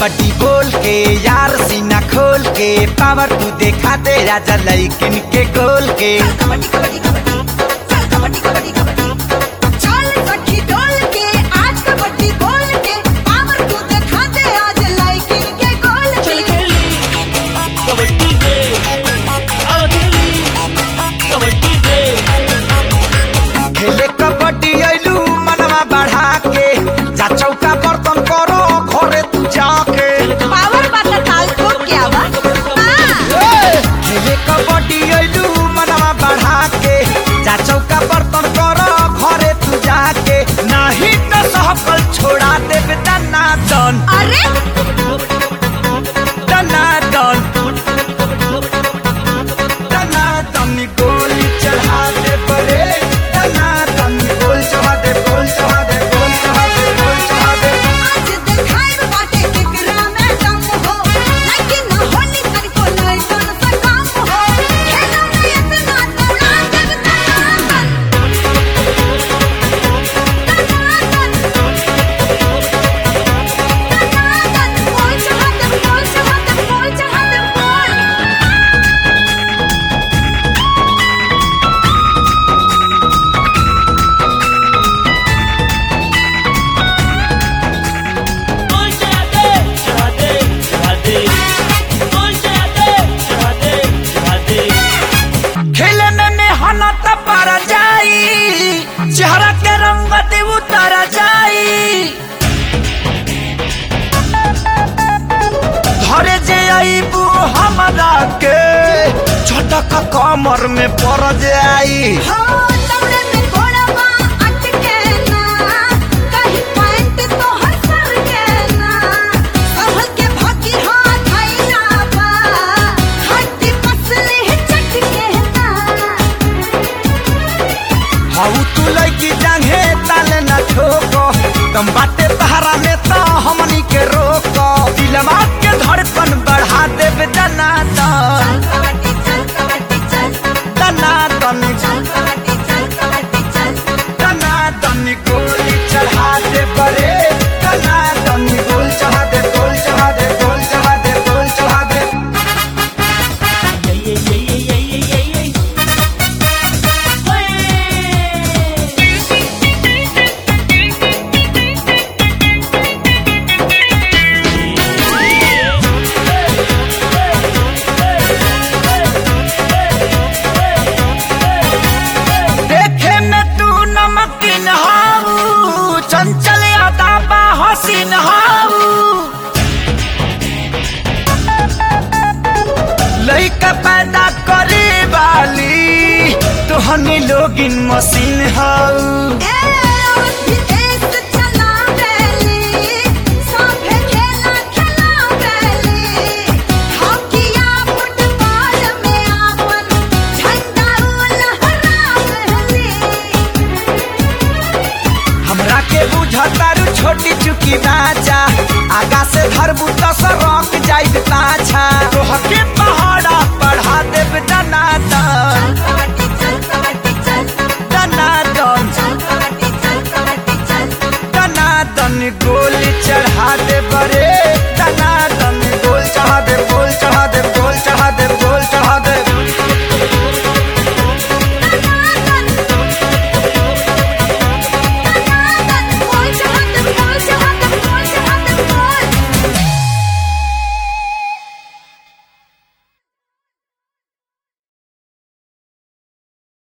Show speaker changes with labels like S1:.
S1: कबड्डी बोल के यार सीना खोल के पावर तू देखा दे राजा लइकिन के गोल के
S2: कबड्डी कबड्डी कबड्डी चल कबड्डी कबड्डी कबड्डी चल सखी डोल के आज कबड्डी बोल के पावर तू दिखा दे आज लाइकिन के गोल
S3: चल
S2: के
S3: खेली कबड्डी दे आओ खेली कबड्डी दे
S1: खेले कबड्डी आइलू मनवा बढ़ा के जा चौका बर्तन करो घरे तू जाके
S2: पावर वाला ताल ठोक के आवा हां
S1: खेले कबड्डी आइलू मनवा बढ़ा के जा चौका बर्तन करो घरे तू जाके नहीं तो सहकल छोड़ा देब दना दन
S2: अरे
S1: दना दन दना दन गोली चढ़ा दे बड़े दना दन गोल चढ़ा दे गोल चढ़ा दे गोल चढ़ा दे गोल चढ़ा दे
S2: आज दिखाए बाटे केकरा में दम हो लेकिन होली कर को नहीं सुन सकम हो खेलो में इतना तोड़ा जगता बोल चढ़ा दे बोल चढ़ा दे बोल चढ़ा दे बोल
S3: बोल चढ़ा दे चढ़ा दे चढ़ा दे बोल चढ़ा दे चढ़ा दे चढ़ा दे
S1: खेले में मेहनत पर जाई चेहरा के रंगत उतर जाई धरे जे आईबू हमरा के झटक कमर में पड़ जाई
S2: हो तमरे में घोड़वा अटके ना कहीं पैंट तो हसर के ना सहल के भागी हाथ आईना बा हड्डी पसली चटके ना
S1: हाउ तू लड़की जांघे ताले न ठोको तुम बाटे तहरा में तो हमनी के रोको दिलवा के धड़कन बढ़ा देब दना दन
S2: कबड्डी चल कबड्डी चल
S1: दना दन
S2: चल कबड्डी चल कबड्डी चल
S1: तना तनी गोली चढ़ा दे बड़े तना तनी गोल चढ़ा दे गोल चढ़ा दे गोल चढ़ा दे गोल चढ़ा दे
S3: ये ये ये ये ये ये ये ये
S1: देखे में तू नमकीन हाऊ चंचल यादा बा हसीन हाऊ लइका पैदा करे वाली तोहनी लोगिन मशीन हाऊ
S2: ए और भी देश चला बेली साफे खेला खेला बेली हॉकीया फुटबॉल में आपन झंडा लहरा बेली
S1: हमरा के बुझतारू छोटी चुकी बाचा आगा से धरबू तो सरक जाई पाछा तोह के पहाड़ा पढ़ा देब दना दन
S2: कबड्डी चल कबड्डी चल
S1: दना दन
S2: चल कबड्डी चल कबड्डी चल
S1: दना दन गोली चढ़ा दे बड़े